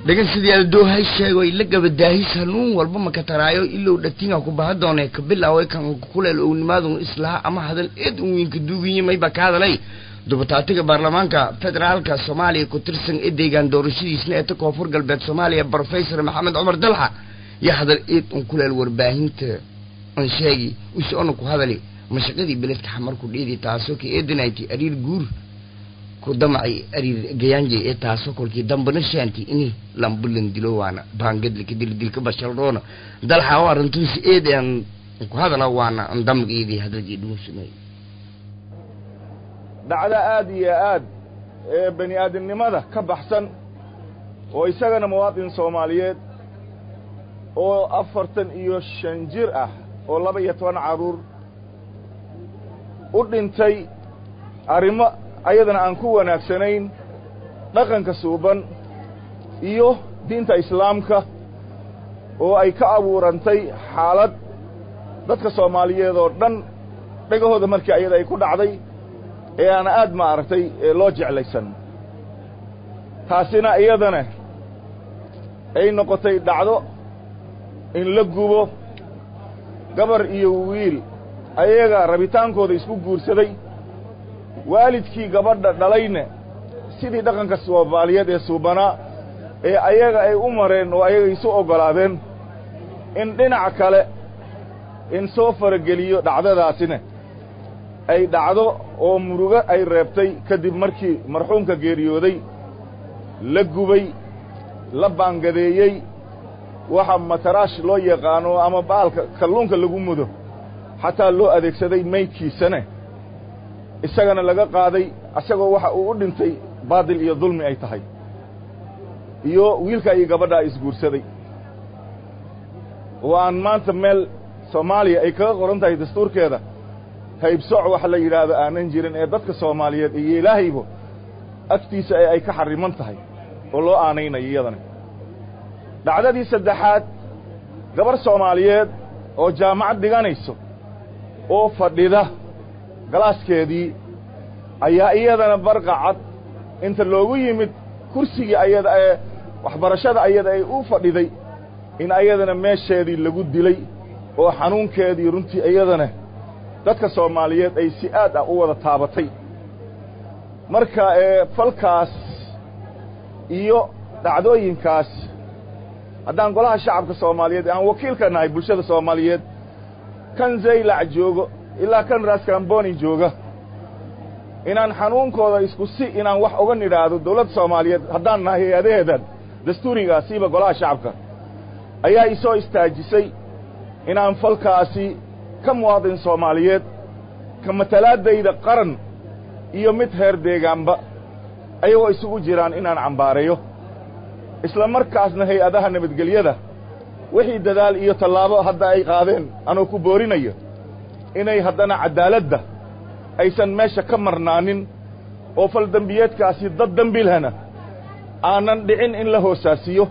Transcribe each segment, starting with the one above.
dhagan sidii aldoohay sheego ila gabadaahis hanuun walba maka taraayo ilow dhatinga ku baha doone ka bilaaway kan kuleel ownimaadun islaha ama hadal eed un wiinka duugiye mayba ka hadalay dubataatiga baarlamaanka federaalka soomaaliya ku tirsan ee deegaan doorashadiisna ee ta koonfur galbeed soomaaliya brofesor maxamed cumar dalxa iyo hadal eed un kuleel warbaahinta an sheegi usoona ku hadali mashaqadii beledka xamarku dheedi taasoo ka eedanayti ariir guur ku damacay ariir gayaanjay ee taasoo kolkii dambana shaanti ini lambulan dilo waana baangadlika dildilka bashalroona dalxa oo arrintuusi eed aan ku hadala waana an damgeedii hadalgii dhuunsunay dhacdo aad iyo aad ee bani aadamnimada ka baxsan oo isagana muwaadin soomaaliyeed oo afartan iyo shan jir ah oo laba iyo toban carruur u dhintay arrimo ayadana aan ku wanaagsanayn dhaqanka suuban iyo diinta islaamka oo ay ka abuurantay xaalad dadka soomaaliyeed oo dhan dhegahooda markii ayada ay ku dhacday ee aan aad maaragtay loo jeclaysan taasina iyadana ay noqotay dhacdo in la gubo gabar iyo wiil ayaga rabitaankooda isku guursaday waalidkii gabadha dhalayna sidii dhaqanka soomaaliyeed ee suubanaa ee ayaga ay u mareen oo ayaga isu oggolaadeen in dhinac kale in soo farageliyo dhacdadaasina ay dhacdo oo murugo ay reebtay kadib markii marxuumka geeriyooday la gubay la baangadeeyey waxa mataraash loo yaqaano ama baalka kalluunka lagu mudo xataa loo adeegsaday maydkiisana isagana laga qaaday isagoo waxa uu u dhintay baadil iyo dulmi ay tahay iyo wiilka iyo gabadhaa isguursaday oo aan maanta meel soomaaliya ay kaga qoran tahay dastuurkeeda haybsoc wax la yidhaahdo aanan jirin ee dadka soomaaliyeed iyo ilaahaybo agtiisa ee ay ka xarriman tahay oo loo aanaynayo iyadana dhacdadii saddexaad gabar soomaaliyeed oo jaamacad dhiganayso oo fadhida galaaskeedii ayaa iyadana barqacad inta loogu yimid kursigii ayada ee waxbarashada ayada ay u fadhiday in ayadana meesheedii lagu dilay oo xanuunkeedii runtii iyadana dadka soomaaliyeed ay si aad ah u wada taabatay marka ee falkaas iyo dhacdooyinkaas haddaan golaha shacabka soomaaliyeed aan wakiilka nahay bulshada soomaaliyeed kan zaylac joogo ilaa kan raskamboni jooga inaan xanuunkooda isku si inaan wax uga nidhaahdo dawladda soomaaliyeed haddaan nahay hay-adaheedan dastuurigaasiiba golaha shacabka ayaa isoo istaajisay inaan falkaasi ka muwaadin soomaaliyeed ka matalaadayda qaran iyo mid heer deegaanba ayagoo isugu jiraan inaan cambaareeyo isla markaasna hay-adaha nabadgelyada wixii dadaal iyo tallaabo hadda ay qaadeen anoo ku boorinayo inay haddana caddaaladda aysan meesha ka marnaanin oo faldembiyeedkaasi dad dembilhana aanan dhicin in la hoosaasiyo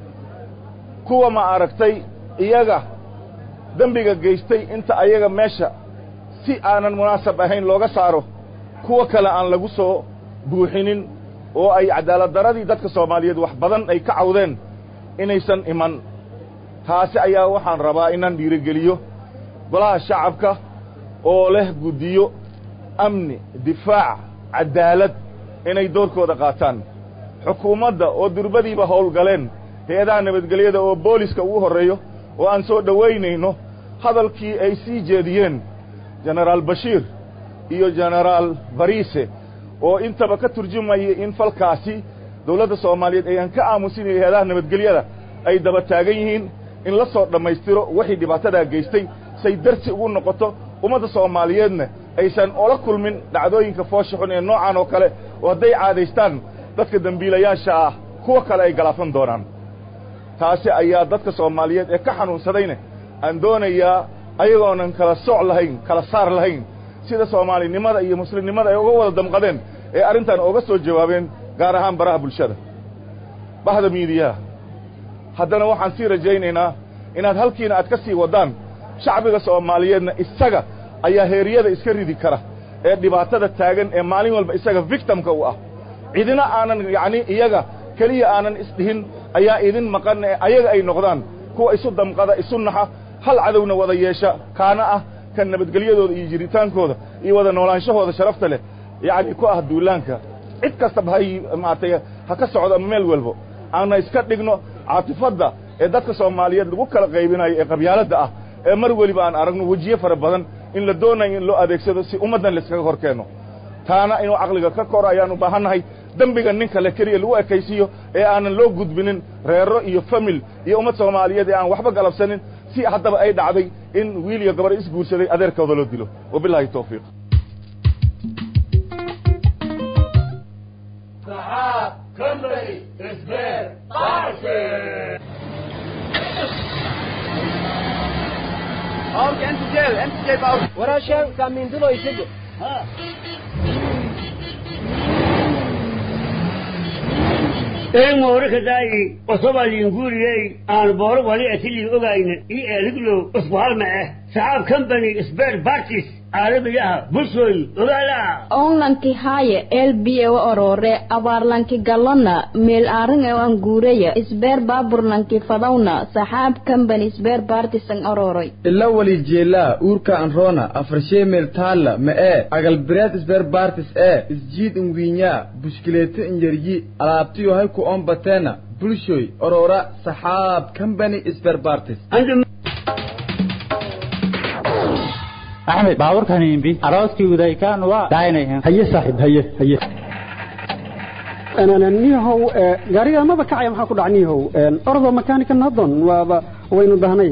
kuwa ma aragtay iyaga dembiga geystay inta ayaga meesha si aanan munaasab ahayn looga saaro kuwa kale aan lagu soo buuxinin oo ay cadaaladdaradii dadka soomaaliyeed wax badan ay ka cawdeen inaysan iman taasi ayaa waxaan rabaa inaan dhiirogeliyo golaha shacabka oo leh guddiyo amni difaac caddaalad inay doorkooda qaataan xukuumadda oo durbadiiba howlgaleen hay-adaha nabadgelyada oo booliska ugu horreeyo oo aan soo dhowaynayno hadalkii ay sii jeediyeen jenaraal bashiir iyo jenaraal bariise oo intaba ka turjumaya in falkaasi dawladda soomaaliyeed ayaan ka aamusinayo hay-adaha nabadgelyada ay daba taagan yihiin in la soo dhammaystiro wixii dhibaatadaa geystay say darsi ugu noqoto ummadda soomaaliyeedna aysan ola kulmin dhacdooyinka foosha xun ee noocan oo kale oo hadday caadaystaan dadka dembiilayaasha ah kuwa kale ay galaafan doonaan taasi ayaa dadka soomaaliyeed ee ka xanuunsadayna aan doonayaa ayagoonan kala sooc lahayn kala saar lahayn sida soomaalinimada iyo muslimnimada ay uga wada damqadeen ee arrintan ooga soo jawaabeen gaar ahaan baraha bulshada bahda miidiyaha haddana waxaan sii rajaynaynaa inaad halkiina aad ka sii waddaan shacbiga soomaaliyeedna isaga ayaa heeriyada iska ridi kara ee dhibaatada taagan ee maalin walba isaga victimka u ah cidina aanan yacni iyaga keliya aanan isdhihin ayaa idin maqan ee ayaga ay noqdaan kuwa isu damqada isu naxa hal cadowna wada yeesha kaana ah kan nabadgelyadooda iyo jiritaankooda iyo wada noolaanshahooda sharafta leh yacni ku ah duulaanka cid kastaba hay maaragtay ha ka socdo ama meel walbo aana iska dhigno caatifadda ee dadka soomaaliyeed lagu kala qaybinayo ee qabyaaladda ah ee mar weliba aan aragno wejiye fara badan in la doonayo in loo adeegsado si ummaddan layskaga hor keenno taana inuu caqliga ka koro ayaan u baahannahay dembiga nin kale keliya lagu ekaysiiyo ee aanan loo gudbinin reero iyo famil iyo ummad soomaaliyeed ee aan waxba galabsanin si haddaba ay dhacday in wiil iyo gabar isguursaday adeerkooda loo dilo wabilaahi tawfiiq waraashaan kaamiindulo isaga een moorakadaayi osobaliinguriyey aan booro wali atilii ogayna io eeliglow usbuhalma ah saxaab company sbert bartis caalamiyaha bulshooy ogaala onlanki haaye elbiyewa orore abaarlanki galona meel aarin ewan guureya isbeer baaburlanki fadawna saxaab company isbeer bartisan ororoy ila wali jeelaa uurka anroona afarshee meel taalla ma ee agalbireed isbeer baartis ee isjiid inwiinyaa bushkileeto inyaryi alaabtiyo hay ku oon bateena bulshoy orora saxaab company isbeer bartis axmed baaburkan imbi arooskii udaykaan waa daaynayan haye saaxiib haye haye niyahow gaariga maba kacaya maxaa ku dhac niyahow ordo makanika nadon waaba waynu dahnay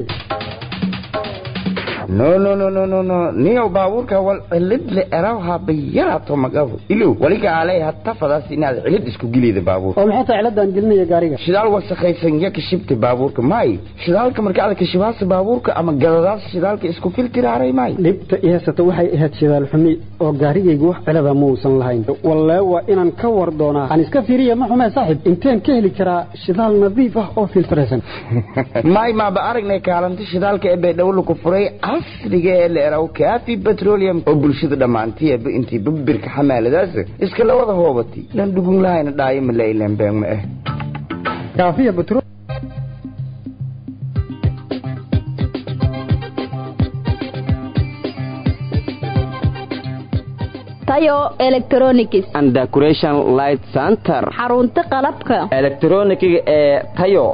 no no no no no no niyow baabuurka wal cilid le erawha bayarato magabu ilow waliga alay hatta fadaas inaad cilid isku gilida baabuur oo maxay tahay ciladaan gelinaya gaariga shidaal wasakhaysan ya kashibta baabuurka may shidaalka marka aad kashibaasa baabuurka ama gadadaas shidaalka isku filtiraaray may dhibta i haysata waxay ahayd shidaal xumi oo gaarigaygu wax cilada ma uusan lahayn wallee waa inaan ka war doonaa aan iska fiiriya ma xumee saaxiib inteen ka heli karaa shidaal nadiif ah oo filtraysan may maaba aragnay kaalinta shidaalka ee baydhabo ku furay casriga ee la eraw kaafi petroleum oo bulshada dhammaantiiba intii babirka xamaaladaas iska la wada hoobatay lan dhugun lahayna dhaayo ma la ilaan been ma ah kaafiya petro tayo electronics and decoration light center xarunta qalabka elektronikiga ee tayo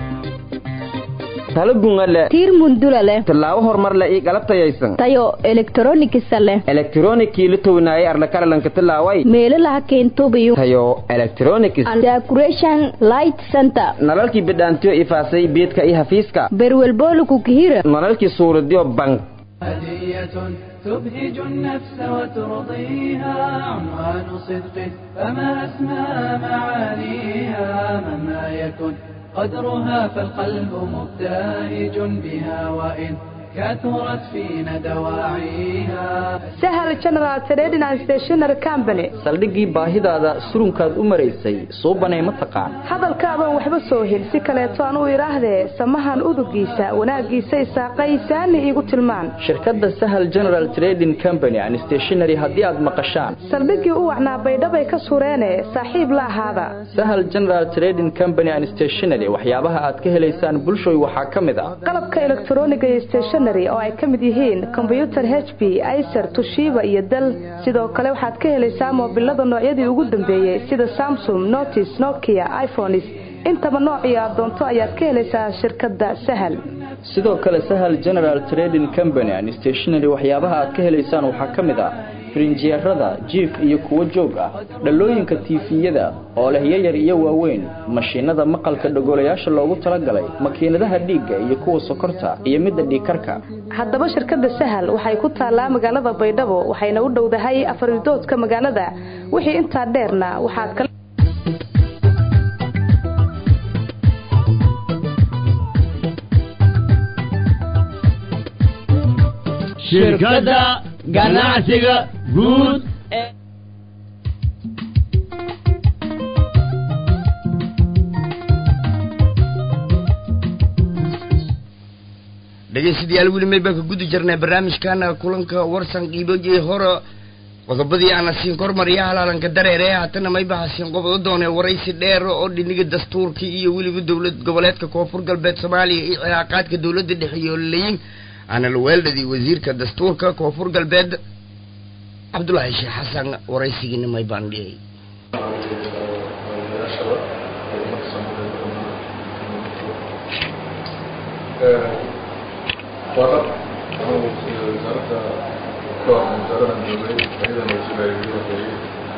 talo gunga leh tiir mundula leh tallaabo horumar leh iyo galab tayaysan tayo electronics leh elektronikii la townaayay arlakaralanka tallaaway meelo laha keentubiyo tayo electronics and decoration light center nalalkii bidhaantiyo ifaasay beedka iyo hafiiska berwelbooluku kihira nalalkii suuradiyo bank هدية تبهج النفس وترضيها عنوان صدق فما أسمى معانيها مهما يكن قدرها فالقلب مبتهج بها وإن كثرت فينا دواعيها sahal general trading and stationery company saldhiggii baahidaada surunkaad u maraysay suubanay ma taqaan hadalkaadoon waxba soo hel si kaleeto aan u idhaahdee samahan udugiisa wanaaggiisa isaaqaysaani iigu tilmaan shirkadda sahal general trading company and stationery haddii aad maqashaan saldhiggii u wacnaa baydhabay ka sureene saaxiib la ahaada sahal general trading company and stationery waxyaabaha aad ka helaysaan bulshooy waxaa ka mid ah qalabka elektroniga iyo stationery oo ay ka mid yihiin kombyutar h p icer tushiba iyo dal sidoo kale waxaad ka helaysaa moobilada noocyadii ugu dambeeyey sida samsung notis nokia iphones intaba noocii aad doonto ayaad ka helaysaa shirkadda sahal sidoo kale sahal general trading company and stationery waxyaabaha aad ka helaysaan waxaa ka mid ah firinjeerada jiif iyo kuwo joog ah dhalooyinka tiifiyada oo leh yayar iyo waaweyn mashiinada maqalka dhogolayaasha loogu talagalay makiinadaha dhiigga iyo kuwa sokorta iyo midda dhiigkarka haddaba shirkadda sahal waxay ku taallaa magaalada baydhabo waxayna u dhowdahay afaridoodka magaalada wixii intaa dheerna waxaad kala shirkadda ganacsiga guud dhegaystayaal weli may baan ka gudi jirnay barnaamijkana kulanka warsan qiibojii hore qodobadii aana siin kormariya halaalanka dareere haatana maybaha siin qobdo doonee waraysi dheer oo dhiniga dastuurka iyo weliba dowlad goboleedka koonfur galbeed soomaaliya iyo cilaaqaadka dowladda dhexe iyo leyin aana la weeldhadii wasiirka dastuurka koonfur galbeed cabdulaahi sheekh xasan waraysigiina maybaan dhiyay warab anuu wasaaradda ka wasaaradan joogay ayadan wasiirayay horeeyey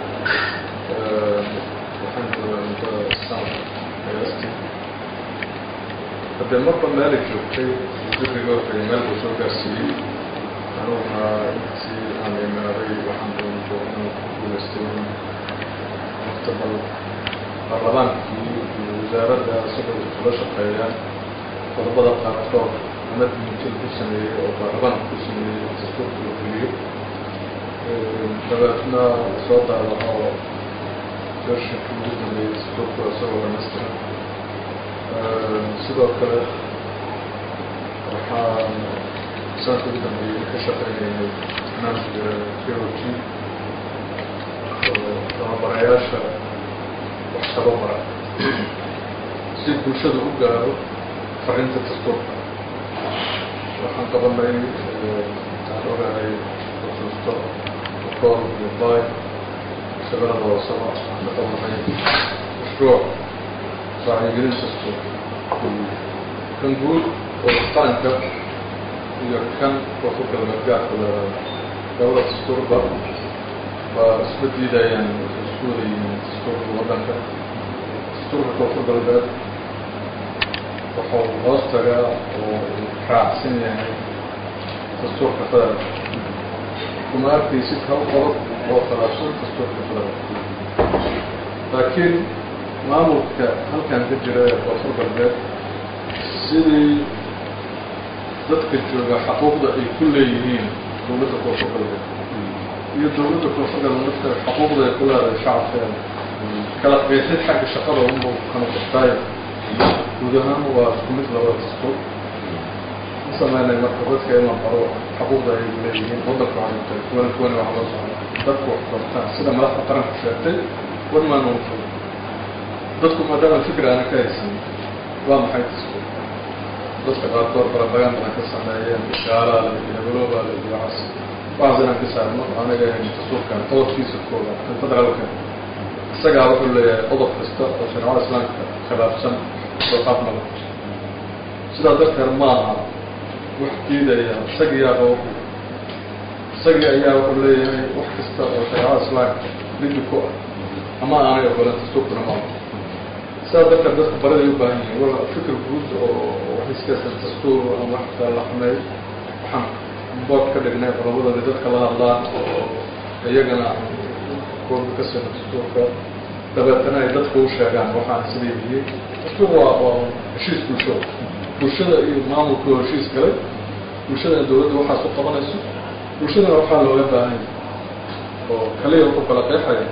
waxaan joogaa muddo sanad qiyaastii haddee marba meelay joogtay wasiirkayga horeeyay meel buu soo gaarsiiyey anuguna intii aan imaaday waxaan doonto inuu ku guulaystay mustaqbal baarlamaankii iyo wasaaradda isagoo kula shaqeeyaan qodobada qaarkood ama diintil ku sameeyey oo baarlamaanka ku sameeyey dastuurka la fuliyo dabeetna soo daawaco vershinka ugu dambeeyey dastuurka isagoo dhamaystiran sidoo kale waxaan sanadka ugu dambeeyey ka shaqeynaynay barnaamijka k o g oo tababarayaasha wax tababara si bulshada u gaaro farinta dastuurka waxaan qabanay waxaan ogahay xusuusto kool iyo bay shabeelada hoosaba waxaan ka qabanay mashruuc wacyigelin dastuur kan guud oo qaranka iyo kan koonfur galbeed gaarka leedahay labada dastuurba waa isma diidayaan waxay isku wada yihiin dastuurka waddanka dastuurka koonfur galbeed wuxuu hoos tagaa oo raacsan yahay dastuurka federaalka kuma arkaysid hal qodob oo khilaafsan dastuurka federaalka laakiin maamulka halkan ka jira ee koonfur galbeed sidii dadka jooga xaquuqda ay ku leeyihiin dowladda koonfur galbeed iyo dowladda koonfur galbeed lafteeda xaquuqda ay ku leedahay shacabkeeda kala qeexid xagga shaqada unba kala qortaayo guud ahaan waa isku mid labada dastuur u sameynay marka dadka in la baro xaquuqda ay leeyihiin waddanka waxay tahay kuwana kuwana wax loo socda dadku wax bartaan sida madaxda qaranku sheegtay wan maan uu fog dadku maadaama fikir aana ka haysan waa maxay dastuur dadka qaarkood barabagandana ka sameeyeen gaalaale iyo hebeloobaale iyo waxaas waxaas inaan ka saarno anaga ahayn dastuurkan qodobkiisa kooda kan federaalka isagaa wuxuu leeyahay qodob kasta oo shareecada islaamka khilaafsan oo qaabnaba sidaa darteed ma aha wax diidaya isagiyaa oo isagii ayaa wuxuu leeyahay wax kasta oo shareecada islaamka liddi ku ah ama aanay ogolan dastuurkuna ma aha sidaa darteed dadka bariday u baahan yihiin wala fikir guud oo waxiskaysan dastuur ama wax kala laxmay waxaan bood ka dhignay qodobadani dadka la hadlaan oo iyagana kooda ka sina dastuurka dabeetana ay dadka u sheegaan waxaan sida yihiin dastuur waa waa heshiis bulsho bulshada iyo maamulka oo heshiis galay bulshadana dowladda waxaas u qabanayso bulshadana waxaa looga baahan oo kaliya wuxuu kala qeexaya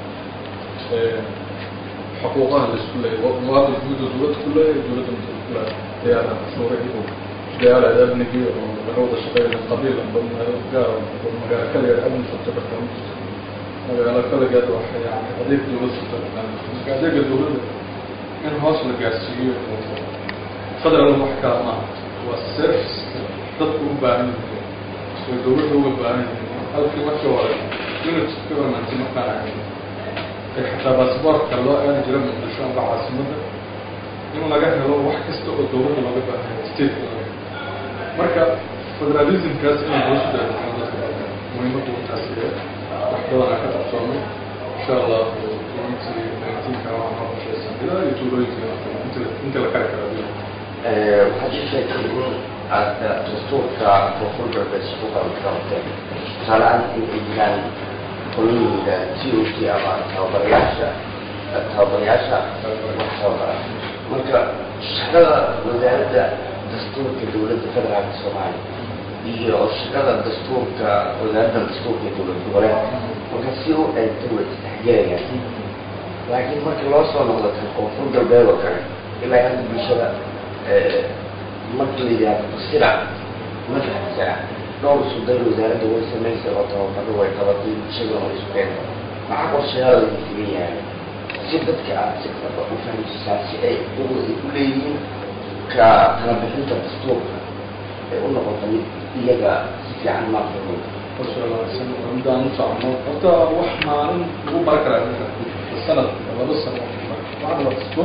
xuquuqaha laisku leeyahy muwaadin guud oo dowladda ku leeyahay dowladda ku leeyahay diyaarada cashuurihii oo diyaarada amnigii oo laga wada shaqeynaya qabiil amba magaalo gaar magaalo kaliya amni furta karta magaalo kaligeed waxa yani adeeg dowlad furta marka adeega dowladda in hoos la gaarsiiyo oo federal wax kaa maaha waa service dadku u baahan yihiin oo dowladda uga baahan yihiin halkii markii hore unit government markaan ahayn ee xataa baasboortka loo aadi jira muqdisho amba caasimadda in laga helo wax kasta oo dowladda looga baahan yahay stateka laga helo marka federalismkaas inaan hoos u daadeano dadka dalka muhiimaddu intaas yahay wax badanaa ka qabsoomay insha allah intii nineteenka waxaan ka qorshaysan ilaa iyo tuulooyinka inta la kari kara bil waxaad ii sheegtay in aad dastuurka koonfur galbeed isku qabanqabateen tusaaleaan in ay jiraan qolooyinka t o t ama tababarayaasha tababarayaasha wax tababara marka shaqada wasaaradda dastuurka dowladda federaalka soomaaliya iyo shaqada dastuurka wasaaradda dastuurka ee dowlad goboleedka marka si u eegtay way isdhexgelayaan laakiin marka loo soo noqdo kan koonfur galbeed oo kale ilaa hadda bulshada marka la yidhaahdo sira ma fahamsana dhowr sudan wasaaradda way samaysay oo tababaro way qabatay bulshadana way isu keentay maxaa qorshayaal lagu fugan yahay si dadka aad si dhaba u fahamsisaan si ay ugu u leeyihiin ka kala bixinta dastuurka ay u noqoto mid iyaga si fiican maafahmo midaan u socono horta wax maalin lagu baran karaa ninka sanad laba sano waxaan waa dastuur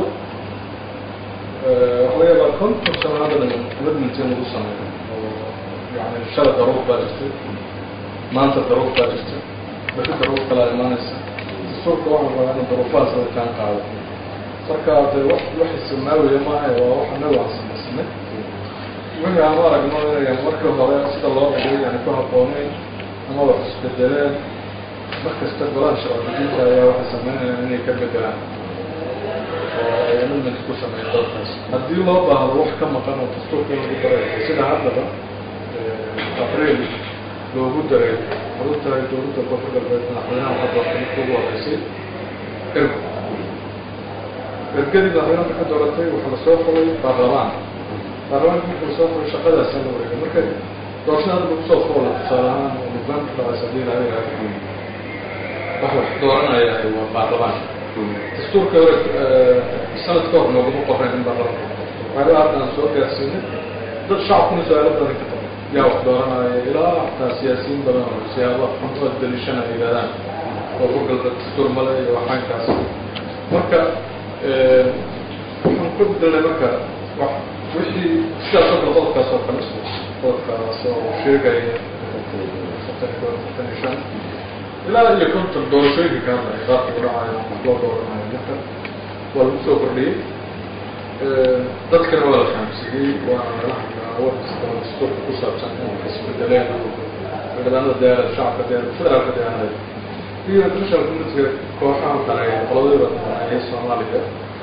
waxa laga yaabaa konton sano hadda dhan commitment in lagu sameeyo oo yani shala daruur baa jirtay maanta daruur baa jirtay bixi daruur kalaa imaanaysa dastuurka waxaa rabaa inuu daruufahaas la kaan qaado marka de wax wax ismaawiya maaha waa wax anagu aan samaysanay wixii aan u aragno inayan markii hore sida loo dhigay yani ku habboonayn ama wax isbedeleen markasta golaha sharciyinta ayaa waxay sameynayaan inay ka bedelaan oo ay amendment ku sameeyaan dalkaas haddii loo baahdo wax ka maqan oo dastuurka in lagu daray sida haddaba abriil loogu daray waxaad u tahay dowladda koonfur galbeed madaxweynaha waxaa doortay markii ugu horeysay ergo ergadii madaxweynaha ka dooratay waxaa lasoo xulay baarlamaan baarlamaanka markii lasoo xulay shaqadaasa la wareegay marka doorashada hadda lagu soo xoola tusaale ahaan oo nidaamka dhacays haddii la yidhahdo wax wax dooranaya waa baarlamaan dastuurka hore sanad ka hor noogama qornayn in baarlamaanka waxyaaba hadda aan soo gaarsiinay dad shacabkuna su-aalo badan ka qaba yaa wax dooranaya ilaa xataa siyaasiyiin badan oo siyaaba xuntood daliishana ay yidhahdaan oo ku galba dastuur male iyo waxaankaas marka waxaan ku bedelnay marka wax wixii sidaas oo kale qodobkaas oo kale qodobkaas oo sheegaya afartan shan ilaa iyo konton doorashooyinka ka hadlaya qaabka u dhacayo wax loo dooranayo marka waa lagu soo kordhiyey dadkana waa la fahamsiiyey waana lala hadlaa wax kasta dastuurka ku saabsan in isbedeleen xildhibaanada diyaarada shacabka diyaarada federaalka diyaarada iyo international communitiga kooxaha daneeya qoladooda daneeya soomaaliya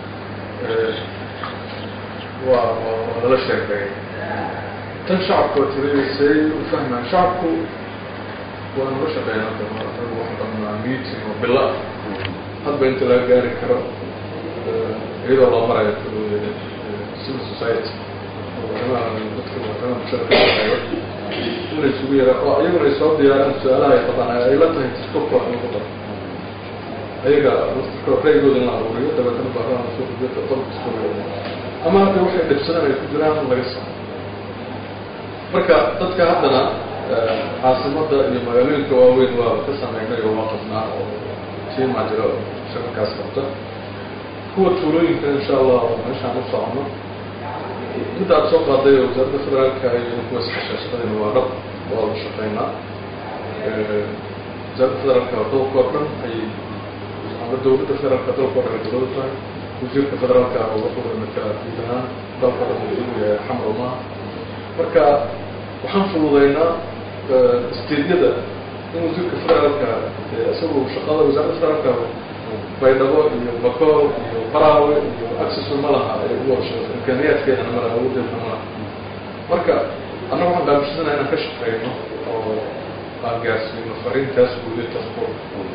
waa waa lala sheegay tan shacabka waa tiriyaysay u fahmaan shacabku waa nala shaqeeyaan hadda anagu waxaan qabnaa meeting oo bilo ah hadba inta laga gaari karo iyadoo loo marayo civil society arrimaha dadka arrimaha bulshada ka shaqeeyo inay isugu yaraan oo iyaguna ay soo diyaaraan su-aalaha ay qabaan ay la tahay dastuurka wax lagu daro ayaga dastuurka ra'yigooda in la aruuriyo dabeetana baarlamaanka soo gudbiyo qodobka dastuurka ama hadda waxay dhibsadaan ay ku jiraan laga saaro marka dadka haddana caasimada iyo magaalooyinka waaweyn waa ka sameynay oo waa qabnaa oo tiimaa jira oo shaqakaas qabta kuwa tuulooyinka insha allah meeshaan u socono midda aad soo qaaday oo wasaaradda federaalka iyo kuwa iskasha shaqadayna waa dhab waa la shaqeynaa wasaaradda federaalka dalka oo dhan ay ama dowladda federaalka dalka oo dhan ay dowlada tahay wasiirka federaalka oo wuxuu matala guud ahaan dalka oo dhan uu yahay xamar maaha marka waxaan fududeynaa steedyada in wasiirka federaalka isagu shaqada wasaaradda federaalka baydhabo iyo bakool iyo baraawe iyo accessu ma laha ay ugu horshado imkaaniyaadkeedana ma laha awoodeedna ma laha marka annaga waxaan baabishanaa inaan ka shaqeyno oo aan gaarsiino fariintaas guuday dastuur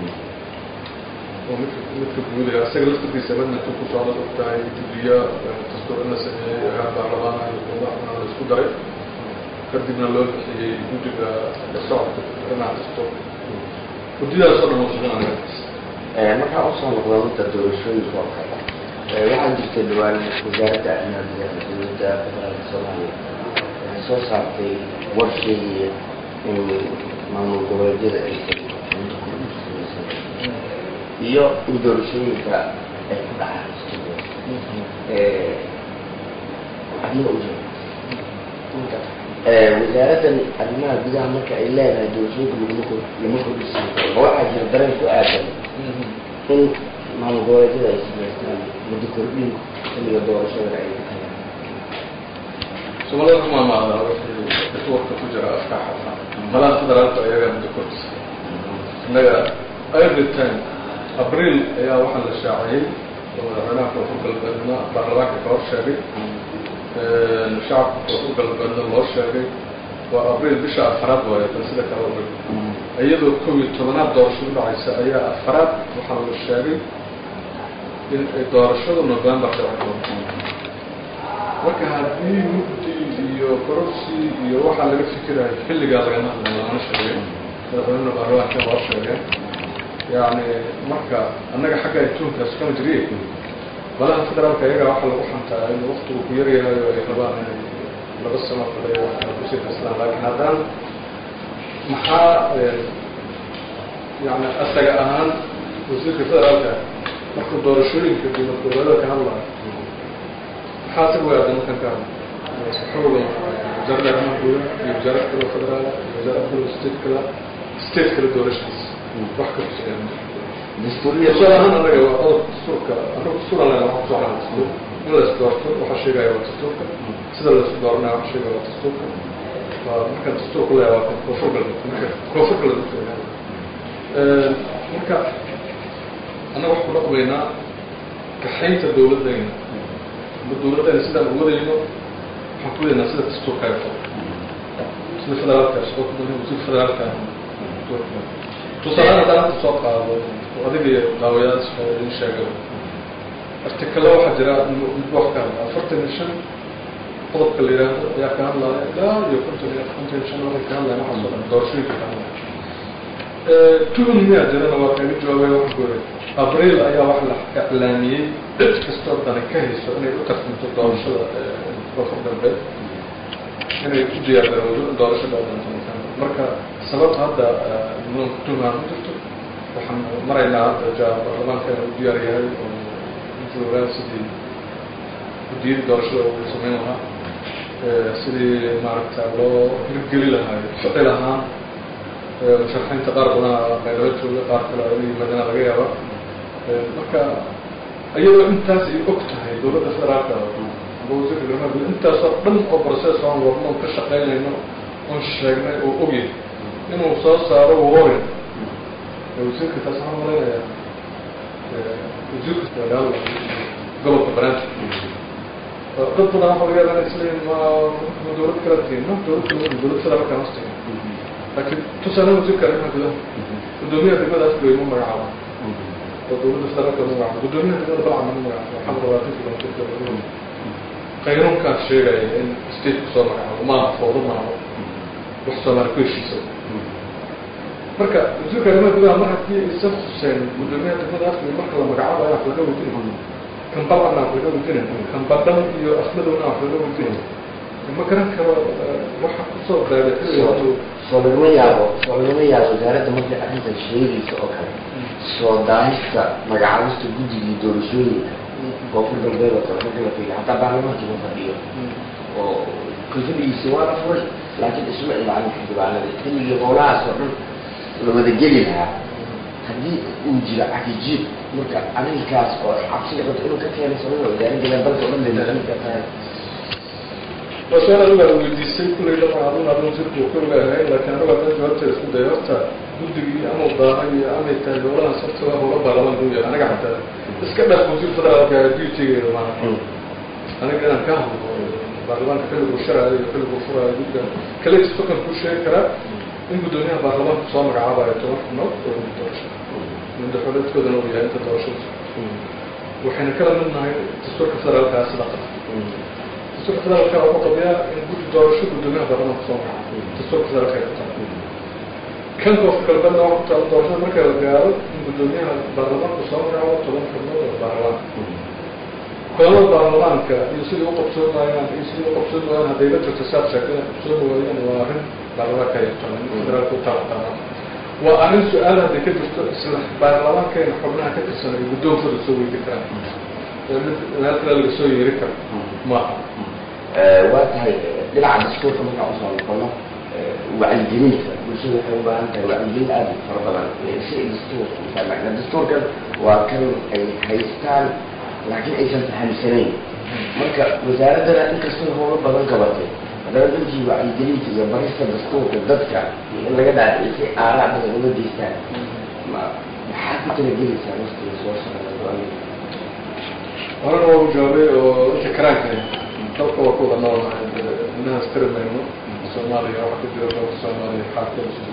oo midka midka guudaha isaga laftirkiisa amendmentu ku socda og tahay gudiya dastuur in la sameeyey agaan baarlamaana iyo kuwadaxna la isku daray kadibna loo bixiyey guddiga socodka arrimaha dastuur guddidaas oo dhan oo shaqeynaya markaa usoo noqda midda doorashooyinka oo kale waxaa jirta dhawaan wasaaradda arrimaha gudaha dowladda federaalka soomaaliya waxay soo saartay war sheegaya in maamul goboleedyada aysan iyo in doorashooyinka ay ku dhacaan arrimo u jira wasaaraddan arrimaha gudaha marka ay leedahay doorashooyinka laguma kor lama kordhisiin karo ma waxaa jira dareen ku aadan in maamul goboleedyada ay samaystaan muddo kordhin xilliga doorashada ay ku tagaan soomaalida kuma maada wixii networka ku jira afka xafa malaha federaalka ayagaa muddo kordhisa innaga every time abriil ayaa waxaa la shaaciyey oo madaxweynaha koonfur galbeedna baarlamaanka ka hor sheegay shacabka koonfur galbeedna loo sheegay waa abriil bisha afaraad waaye bal sida kale u iyadoo kow iyo tobanaad doorashadu dhacaysa ayaa afaraad waxaa la sheegay in ay doorashada november dhici doonto marka haddii mugdi iyo kororsi iyo waxaa laga fikirayo xilligaa lagama hadlay lama sheegay madaxweyne baarlamaanka loo sheegay yani marka annaga xagga adduunkaas kama jiriye balaha federaalka iyagaa waxaa lagu xantaa in waktigu ku yaryahayo ay rabaan inay laba sano kale waxaa kusii kastaan laakiin haddana maxaa yani asaga ahaan wasiirka federaalka markuu doorashooyinka dowlad goboleeda ka hadlayo maxaa si weada markan ka hadla xooga wasaaradda arrimaha gudaha iyo wasaarad kale federaal iyo wasaarad kale state kale state kale doorashadiisa wax ka kuseeya tusaale ahaan anaga waa qodob dastuurka anagu dastuur aan leenahay waxaan kusoo xalan dastuur in la isdoorto waxaa sheegaya waa dastuurka sida la isku dooranaya waxaa sheegaya waa dastuurka waa markaan dastuurku leeyahay waa koonfur galbeed marka koonfur galbeed marka annaga wax ku dhaqmaynaa kaxaynta dowladdayna ama dowladdayna sidaan u wadayno waxaan ku wadaynaa sida dastuurka ay qabo sida federaalka shaqo ku badan wasiir federaalka tusaale haddaan hadda soo qaado adiga iyo daawayaasha idin sheegay artikalo waxaa jira mid wax ka hadla afartan iyo shan qodobka la yidhaahdo ayaa ka hadlaya ilaa iyo konton iyo konton iyo shan waxay ka hadlaya waxaa soo dhan doorashooyinka ka hadlaya tuhun miyaa jirana waa kaga jawaabay waxaan ku yidhi abriil ayaa wax la iclaamiyey cid kastoo dani ka hayso inay u tartamto doorashada koonfur galbeed inay u diyaargarowdo in doorashada dhowdantan marka sababta hadda nidaamka tuhmaa ma jirto waxaan maraynaa hadda ja baarlamaanka inuu diyaar yahay oo joogaa sidii guddiyadii doorashada uu samayn lahaa sidii maaragta loo hirgeli lahaay ficil ahaan musharaxiinta qaar badanaa qayraba jooga qaar kale ay yimaadana laga yaaba marka iyadoo intaas ay og tahay dowladda federaalka ama wasiirka arrimaha guud intaasoo dhan oo process aan wadno oon ka shaqaynayno oon sheegnay oo ogyahay inuu soo saaro warning wasiirka taas waxaan malaynayaa wasiirka wadaal gobolka banaanta dad badan waxa laga yaabaa inay isleeyihin ma ma dowlad kala tihin ma dowlad kala dowlad federaalka hoos tihin laakiin tusaale wasiirka arrimaha gudaha guddoomiyaha degmadaas bay ma magacaaba oo dowladda federaalka ma magacaaba guddoomiyaha degmada balcama ma magacaaba waxaa labaatan kilomitr qayrunkaas sheegaya in state kusoo magacaabo maaha foodo maaha wax soomaali ku heshiisa marka wasiirka arrimaha gudaha mar haddii aysan xuseen guddoomiyaha degmada afri marka la magacaabaya wax laga weydiin kan balcana wax laga weydiin kan badhan iyo afmadowna wax laga weydiin ma garan karo waxa kusoo beeray soo lagama yaabo soo lagama yaabo wasaaradda markay arrintan sheegaysa oo kale soo daahista magacaabista guddigii doorashooyinka koonfur galbeed oo kale marka la fiiriyo hataa baarlamaankii ma fadhiyo oo kalfadhigiisa waa la furay laakiin isma ilaalin xildhibaanada xilligii howlahaas oo dhan la wada geli lahaa haddii uu jiro cakijiib marka arrinkaas oo cabsiga qabta inuu ka keeno sababa wasaaradda dalka oo dhan bay noqon kartaa su-aal adiga weydiisay kullay dhaqan aduna adun sirku koliga ahayn laakiin anigu haddaan jawaabteeda isku dayo horta guddigii amau daahay iyo amay tahay howlahaas horta waa howla baarlamaanka u yahay aniga xataa iska dhaf wasiir federaalka dutygeeda maaha aniga inaan ka hadlo baarlamaanka xilliguu sharaayo iyo xilliguu furaayo guddiga kaletis fakan ku sheegi karaa in guddoomiyaha baarlamaanka soo magacaabayo toban xubnood oo guddi doorasho madaxweyneedkoodana uu yahay inta doorashada waxayna kala mid nahay dastuurka federaalkaa sida qaba dastuurka federaalka wuxuu qabiyaa in guddi doorasho guddoomiyaha baarlamaanka soo magacaabo dastuurka federaalka ay qabtaa kan koofka galbeedna waa ku taala doorashada marka la gaaro in guddoomiyaha baarlamaanka soo magacaabo toban xubnood oo baarlamaanka kulamada baarlamaanka iyo sidai u qabsoomayaan iyo sidai u qabsoomayaan hadday la jirto saad sheegtay qabsoomi waayaan waa arrin baarlamaanka ay yaqaanaan federaalka u taala waa arrin su-aal hadday ka jirto isla baarlamaankeena xubnaha ka tirsan ay guddoonkooda soo weydi karaan mid meel kale laga soo yeeri karo maaha waa tahay dhinaca dastuurka markaan usoo noqono wacyigelinta bulshada waxay u baahan tahay wacyigelin aada u fara badan si ay dastuurka ufahmaan dastuurkan waa kan ay haystaan laakiin aysan fahamsanayn marka wasaaraddana inkastoo howlo badan qabatay haddana dadkii wacyigelinta iyo barista dastuurka dadka iyo in laga dhaadhicisay aaraa badan uga geystaan ma maxaa ku talagelaysaa waqtiga soo socda horena waa u jawaabay oo inta karaanka dalka waa ku wada noolnahay inahaas tiri mayno soomaaliya waxa ka jira dalka soomaaliya xaalkooda siduu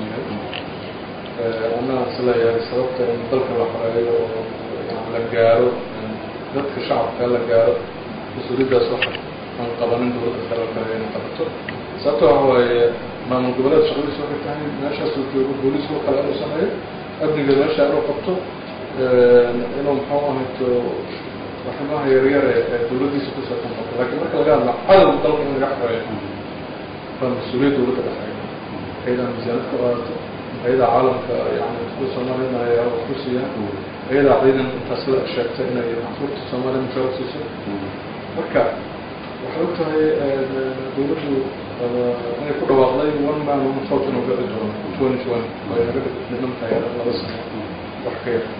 yahay anaa is leeyahay sababta in dalka la xoreeyo oo la gaaro dadka shacabka la gaaro mas-uuliyaddaas waxa aan qabanin dowladda federaalka inay qabato sababto waxa waaye maamul goboleed shaqadiisu waxay tahay meeshaasuu joogo booliisku kale inuu sameeyo amniga meesha inuu qabto inuu muxuu ahayto waxyaabaha yaryar ee dowladdiisa ku saabsan qabto laakiin marka laga hadla cadowga dalka in laga xoreeyo waa mas-uuliyad dowladda dhexeeya ayadaa miisaanad ka qaadato ayadaa caalamka yani dadka soomaaliyana ay wax ku siiyaan ayadaa ciidan intaas la sheegtay inay canshuurta soomaaliya mushaar siiso marka waxay og tahay dowladdu inay ku dhawaaqday one man one vote inuu gaci doono twenty twenty oo ay naga dhiman tahay laba sano wax ka yar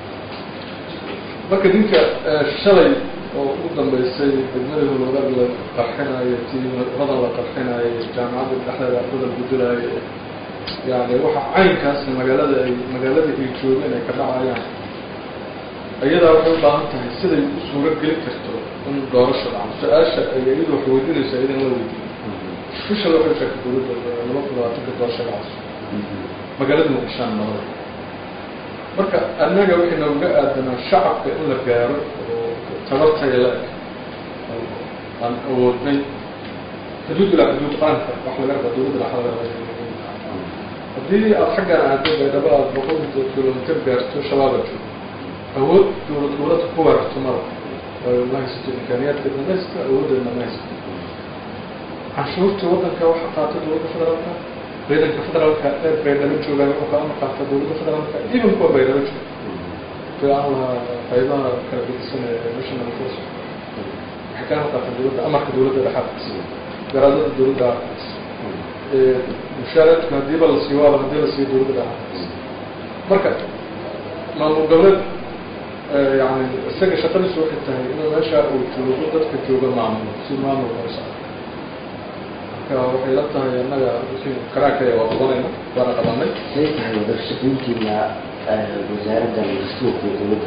marka ninka shalay oo ugu dambeysay degmadii hulwadaag la qarxinayo tii hodan la qarxinayo jaamacadda dhexdeeda ardada lagu dilaayo yani waxa caynkaasna magaalada ay magaaladii ay joogeen ay ka dhacayaan iyadaa waxay u baahan tahay siday u suuro gelin karto in doorasho dhaco su-aasha ay iyadu wax weydiinaysa iyadan la weydiiyo bishal waxay sheegtay dowladda laba kun labaatanka doorasho dhacayso magaalada muqdishaan nabada marka annaga waxay nooga aadanaa shacabka in la gaaro oo tabartaya la eg aan awoodnay xuduud ilaa xuduud qaranka wax laga rabaa dowladda dhaxdada haddii aada xaggan aado baydhabo aada boqol kilomitr gaarto shabaaba joogo awood dowlad goboleedka ku weerarto mara waayo ma haysato imkaaniyaadkeedna ma haysato awooddeedna ma haysato canshuurtii waddanka waxa qaata dowladda federaalka ciidanka federaalka ee baydhabo joogaan wuxuu ka amar qaata dowladda federaalka even kuwa baydhabo jooga fi aan lahaa qaybaha kala gedisan ee national force waxay ka amar qaataan dowladda amarka dowladda dhexaadkiisa garaadada dowladda mushaaradku haddiiba la siiyo waaba haddii la siiyo dowladda dhexaadkiisa marka maamul goboleed yani isaga shaqadiisu waxay tahay inuu meesha uu joogo dadka jooga maamulo si maamul hoos ah marka waxay la tahay annaga karaakaya waa qabanayna waana qabanay say tahay wadashaqeyntiina wasaaradda dastuurka iyo dowladda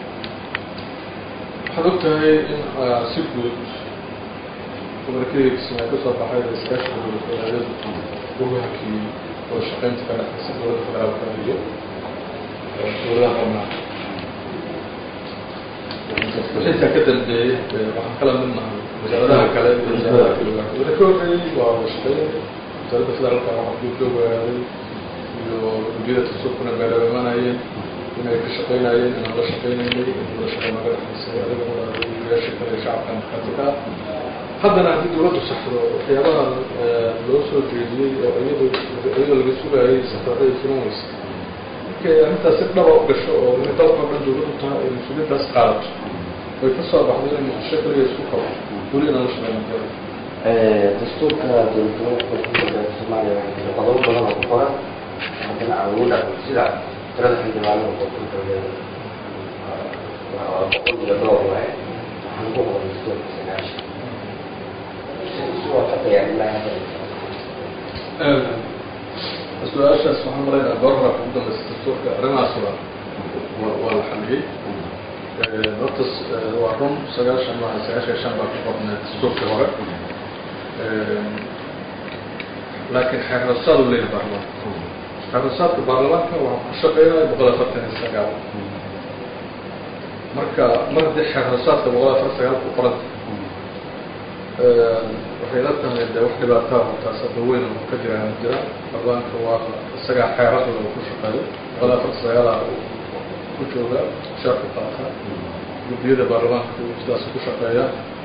waxaad og tahay in si guud gobolkeedii kismaayo kasoo baxay iskaashiga dowlad goboleedyadu ugu hakiyey wada shaqeynta ka dhexaysa dowladda federaalka iyo dowladaha xubnaha intaa ka dambeeyey waxaan kala mid nahay wasaaradaha kale iyo wasaaradaha kale wada ka horreeyey waa wada shaqeyn wasaaradda federaalka waxa guud loo wagaaday iyo guddiyada dastuurkuna beelaba imanayeen inay ka shaqeynayeen inaan la shaqeynaynay in wada shaqeyn naga dhexaysay adiguna wiilasha kale ee shacabka markaatika ah haddana haddii dowladdu saxdo waxyaabaha loo soo jeediyey oo iyado iyadoo laga sugayay safarada ay filan weysa markay arrintaas si dhaba u gasho oo inay dalka o dhan dowladdu tahay ay mas-uuliyaddaas qaadato way ka soo baxdo inay muqdisho kaliya isku qabo weli inaan la shaqeyna karo dastuurka dowlad goboleedka soomaaliya waxaa jira qodobo badan oo ku qoran haddana awood ah sida tirada xildhibaanada koonfurta waa boqol iyo dhowr waaye waxaan ku qoran dastuurka sagaashan su-aashaas waxaan malaynaha goorra ugu dambaysa dastuurka arrimahaas waa waa la xaliyey horta waa run sagaashan maaha sagaashan shan baa ku qornay dastuurka hore laakiin xeerrasaad u leeyahay baarlamaanka xeerrasaadka baarlamaanka waxaa ku shaqeynaya boqol afartan iyo sagaal marka mar haddii xeerrasaadka boqol afartan sagaal ku qoranta waxay la tahay de wax dhibaataa taas hadda weyn oo ka jira jira baarlamaanka waa isagaa xeerada oo ku shaqeeyo boqol afartan sagaala ku jooga shaarku qaataa guddiyada baarlamaanka sidaas ku shaqeeya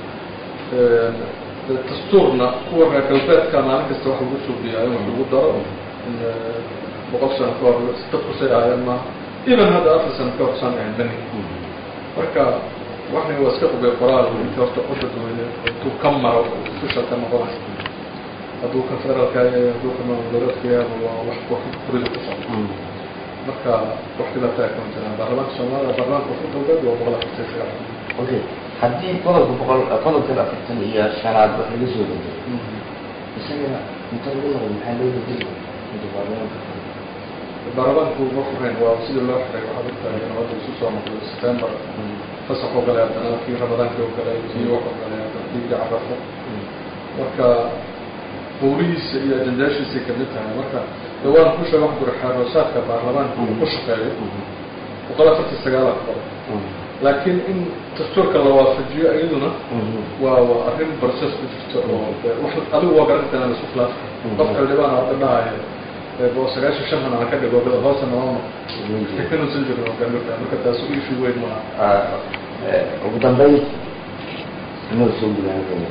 dastuurna kuwa reer galbeedka maalin kasta wax lagu suubiyaa in wax lagu daro in boqol sano ka hor dadku say ahaayeen maaha iban hadda afar sano ka hor saan ahayn bani marka waxna waa iska qubay qoraal inta horta codda daweyne intuu ka maro dusha ka noqonayo hadduu ka federaalka yahay hadduu ka maamulgoboleedka yahay waa wax kurida ku socda marka wax dhibaataa kama jiraan baarlamaanka soomaaliya baarlamaanka koonfur galbeed waa boqol afartan sagaal okay haddii qodobka boqol qodobkan afartan iyo shanaad wax laga soo bedelo isaga inta lagu noqdo maxaa loo bedeli inta baarlamaanka baarlamaanku ma furayn waa sidii loo xiray waxaad ogtahay in hadda isu soo noqday september fasax oo galay haddana kii ramadaanka oo galay kii wax oo galay haddana kii carafo marka howlihiisa iyo ajandaashiisay kamid tahay marka de waan ku sheega wax guri xeeroosaadka baarlamaanka uu ku shaqeeyo boqol afartan sagaalaa ku qoran laakiin in dastuurka la waafajiyo iyaduna waa waa arrin process ku jirto oo wax adigu waa garan kartaa isku khilaaf qof xildhibaan hadda dhahayo oo sagaashan shan han aan ka dhigo hoosa nooma inuusan jirin oo garan kartaa marka taas issue weyn maaha ugu dambeyn inuu soo gudaanayna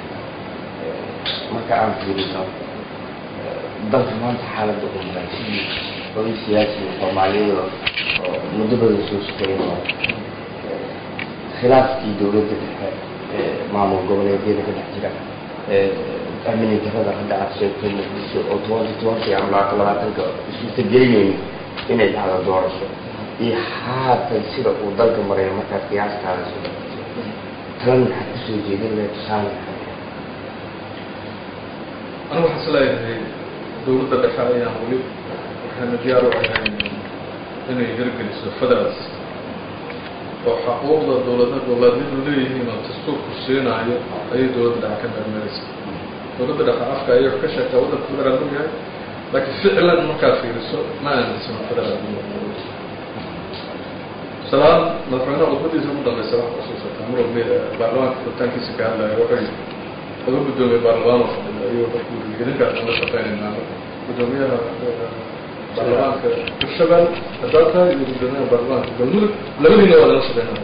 marka aan fiirino dalka maanta xaaladda uu maray sidii oday siyaasi soomaaliyeed oo muddo badan soo shaqeynaya khilaafkii dowladda dhexe maamul goboleedyada ka dhex jira amni darada hadda aad sheegtay muqdisho oo twenty twenty ama labaatan labaatanka isuuta gelinayni inay dhacdo doorasho iyo haatan sida uu dalka marayo markaad qiyaastaada soo talan maxaad kusoo jeedin lahay tusaale anigu waxaan isleeyahay dowladda dhexe ayaan weli waxayna diyaar u ahayn inay hirgeliso federal system oo xaquuqda dowlada dowladyadu leeyihiin oo dastuurku siinaayo ayay dowladda dhexe ka meermeeraysa dowladda dhexe afka ayay wax ka sheegtaa waddanka federaal u yahay laakiin ficlan markaa fiiriso ma aaminsano federaal salaan madaxweynaha khudbadiisa ugu dambeysa wax xusuusataa mar walba baarlamaanka furitaankiisa ka hadlaya wuxuu laga guddoomiyey baarlamaan oo fadhiya ayuu markuu idinkaas la shaqeynaynaa guddoomiyaha baarlamaanka hirshabelle haddaad tahay iyo guddoomiyaha baarlamaanka galmudug labadiina waa lala shaqeynaya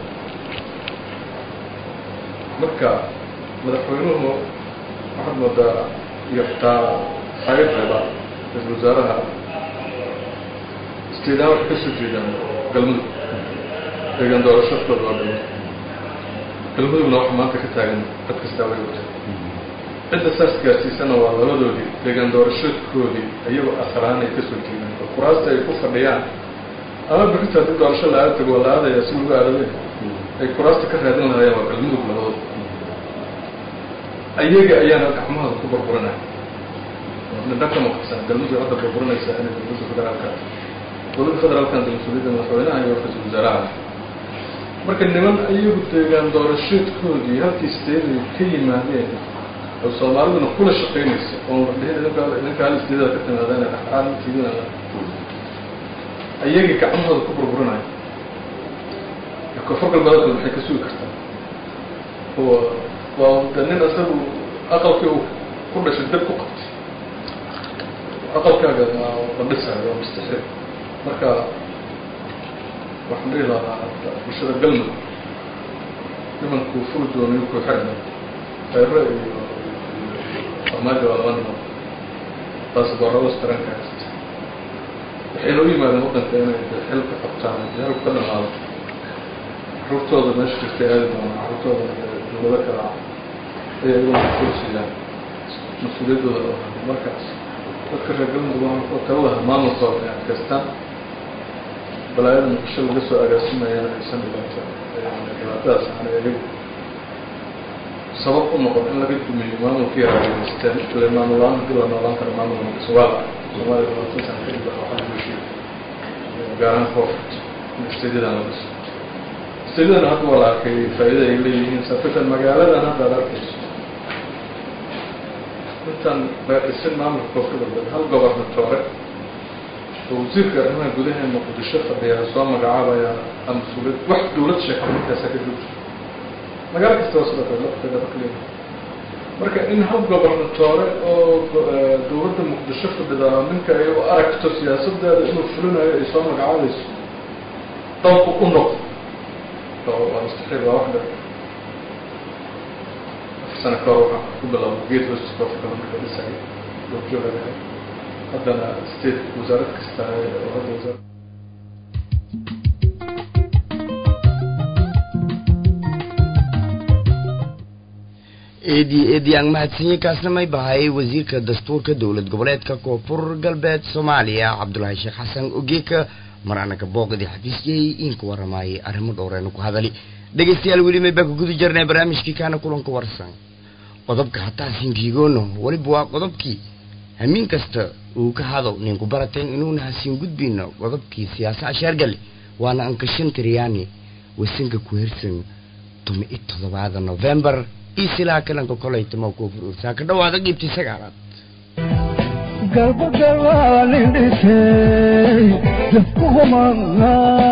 marka madaxweynuhu waxaad moodaa iyo xitaa xayrreeba ra-isul wasaaraha istiidaan waxay kasoo jeedaan galmudug deegaan doorashadooda waa dhama galmudugna waxa maanta ka taagan dad kastaa way wata cidda saas gaarsiisana waa labadoodii deegaan doorashadoodii iyagoo asalaaan ay kasoo jeedaan oo kuraasta ay ku fadhiyaan ama bixinta haddii doorasho la aada tago waa la aadaya si lagu aadade ay kuraasta ka raadin lahayeen waa galmudug labadooda ayaga ayaana gacmahooda ku burburinaya midhan ka maqsan galmudug hadda burburinaysa inay dowladda federaalka dowladda federaalkan de mas-uuliyadda madaxweynaha iyo ra-isul wasaaraha marka niman ayagu deegaan doorasheedkoodii halkii steeday ka yimaadeen oo soomaaliduna kula shaqaynaysa oon la dhihin idinka idinka hal isteedada ka timaadeen dhexdhexaad tiidina ayagii gacmahooda ku burburinaya koonfur galbeedkood waxay ka sugi kartaa oo waa de nin isagu aqalkii uu ku dhashay dab ku qabtay aqalkaaga la dhisayo waa mustaxiil marka waxaan dhihi lahaa bulshada galmudug nimankuu furi doonayo ku xirna khayre iyo farmaajo waa laba niman taas goorabas taranka haysta waxayna u yimaadeen waddanka inay xilka qabtaan xilku ka dhamaado caruurtooda meesha jirtay aadi doonaan caruurtooda dowlado kala ayay iguna kursiyaan mas-uuliyaddooda loo hado markaas dadka reer galmudug waxaan kala lahaa maamulkooda inay adkaystaan balaayada muqdisho laga soo agaasimayana aysan dhibaato dhibaatadaas aanay ayagu sabab u noqon in laga dumiyo maamulkii raadinaysteen ile maamul la-aan hadii la noolaan karo maamul muqdisho waa la soomaaliya labaatan sana kadib waxa waxaa lagu heshiiyey gaar ahaan koofurt in istadiyadan la dhiso istadiyadana hadda waa la arkay faa'iida ay leeyihiin safitan magaaladan hadda ad arkayso intaan la dhisin maamulka koonfur galbeed hal gobernatoore oo wasiirka arrimaha gudaha ee muqdisho fadhiyaa soo magacaabaya ama mas-uuliyad wax dowlad sheegtay ninkaasa ka joogto magaalo kasta waa sidoo kale lafteeda bakliya marka in hal gobernatoore oo dowladda muqdisho fadhida ninka ay u aragto siyaasadeeda inuu fulinayo ay soo magacaabayso dalku u noqdo waa mustaxiil waa wax dhar afar sano ka hor waxaa ku bilaabay geed hosta koofka marka dhisay goobjooga lahay haddana state wasaarad kasta oo hadda wasaarad eedi eedi aan mahadsanyi kaasna may bahayay wasiirka dastuurka dowlad goboleedka koonfur galbeed soomaaliya cabdulaahi sheekh xasan ogeeka maraanaka booqdii xafiisyay inka waramaayay arrimo dhowreenu ku hadali dhegaystayaal weli may baa ku guda jirnay barnaamijkii kaana kulanka warsan qodobka hataa sinkiigoono weliba waa qodobkii hamiin kasta uu ka hado ninku barateen inuuna hasiin gudbino qodobkii siyaasa ashaargale waana ankashan tiryaani wasanka ku hersan tumi i toddobaada novembar iyo silaa kalanka kolaytama koofur ursaa ka dhawaada qiibtii sagaalaad galbagalaalindhisey dafkuhumanga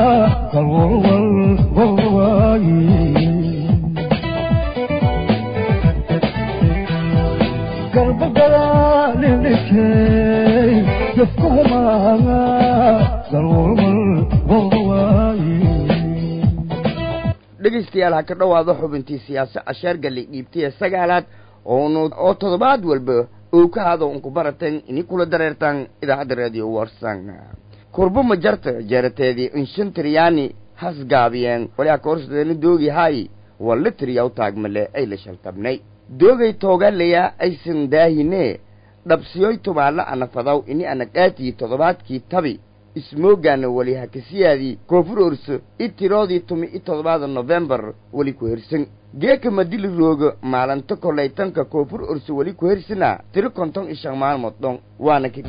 kalwalwalwalwaayi galbagalaalindhisey dafkuhumanga kalwalwalwalwaayi dhegaystayaal ha ka dhowaado xubintii siyaase casheer galli dhiibtaya sagaalaad oonu oo toddobaad walba uu ka hado unku baratan ini kula dareertaan idaacadda radio warsan kurbo ma jarta jeerateedii inshantriyaani has gaabiyeen waliha koorsadeena doogi hay walla tiriyaw taagmale ay la shaltabnay doogay toogaleya aysan daahine dhabsiyoy tumaalla ana fadaw ini ana dhaatii toddobaadkii tabi ismoogaana weli hakasiyaadii koonfur orso i tiroodii tumi i toddobaada nofembar weli ku hersan geeka madili rooga maalinta kolaytanka koonfur orso weli ku hersana tiro konton i shan maalmood dhon waana ka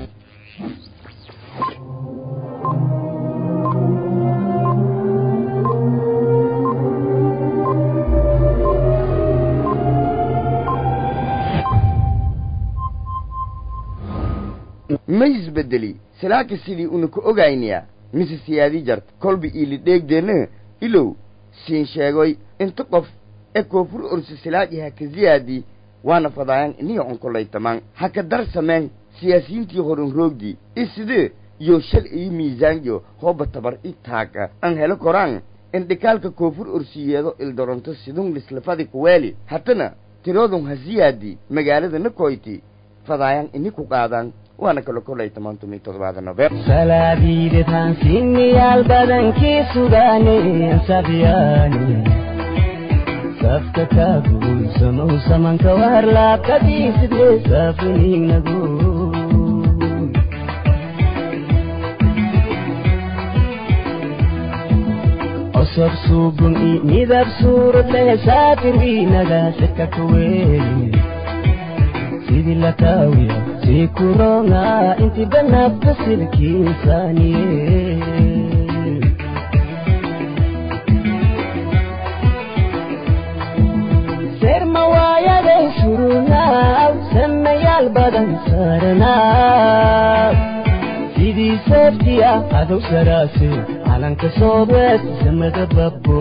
ma isbedeli salaaka sidii una ku ogaynaya mise siyaadii jarta kolba iili dheegdeena ilow siin sheegoy inta qof ee koonfur orso silaaji haka ziyaadii waana fadaayan iniyo onkolaytamaan haka dar sameen siyaasiyiintii horan roogdii isidee yo shal iyo miisaanyo hooba tabar i taaga an helo koraan indhikaalka koonfur orsiyeedo ildoronto sidun lislafadi kuweeli hatana tiroodun ha siyaadii magaalada nakoyti fadaayan ini ku qaadaan waana kalo kolay toban tumi toddobaada november salaadiidetaan sinniyaal badankii sugaane sabyaane safka kaaguulsamow samanka warlaabkadiisidee saafuniignagu osob suugun i midab suurad leh saafirwiinaga seka kaweeli sidii la taawiya sii kuronga inti banabta silkiinsaniye serma waayaday surunaaw samayaal badan saaranaaw sidii seeftiya adow saraase calanka soobees samada babbo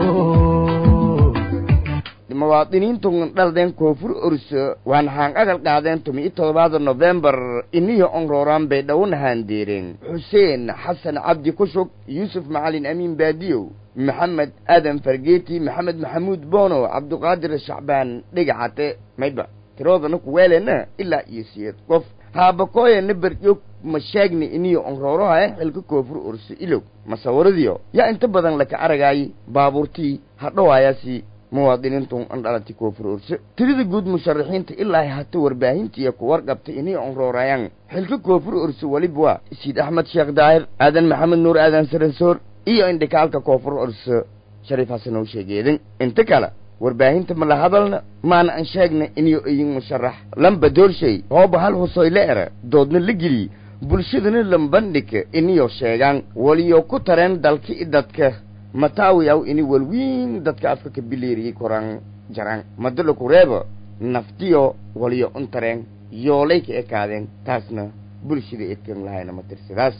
muwaadiniintu dhaldeen koonfur orso waan haan agal qaadeen tumi i toddobaada nofembar iniyo onrooraan bay dhownahaan deereen xuseen xasan cabdi kushug yuusuf macalin amiin baadiyow maxamed aadan fargeeti maxamed maxamuud boono cabduqaadir shacbaan dhegacate mayba tiroodana kuweelena ilaa iyo siyeed qof haabakooyana berjog ma sheegni iniyo onroorohae xilka koonfur orso ilow masawaradiyo yaa inta badan laka aragaay baabuurtii hadhowayaasi muwaadiniintu an dhalati koonfur orso tirida guud musharaxiinta ilaa hata warbaahintiiyo ku warqabtay inay onroorayaan xilka koonfur orso weliba waa isiid axmed sheekh daahir aadan maxamed nuur aadan saransoor iyo indhikaalka koonfur orso shariif xasan oo sheegeedan inta kale warbaahinta ma la hadalna maana an sheegna iniyo iyin musharax lamba doorshay hooba hal husoyle era doodna la geliy bulshadana lambandhika iniyo sheegaan waliyo ku tareen dalka i dadka mataawiyaw ini walwiin dadka afka ka bileeriyey koraan jaraan madala kureeba naftiyo waliyo untareen yoolay ka ekaadeen taasna bulshada edkan lahayna ma tirsadaas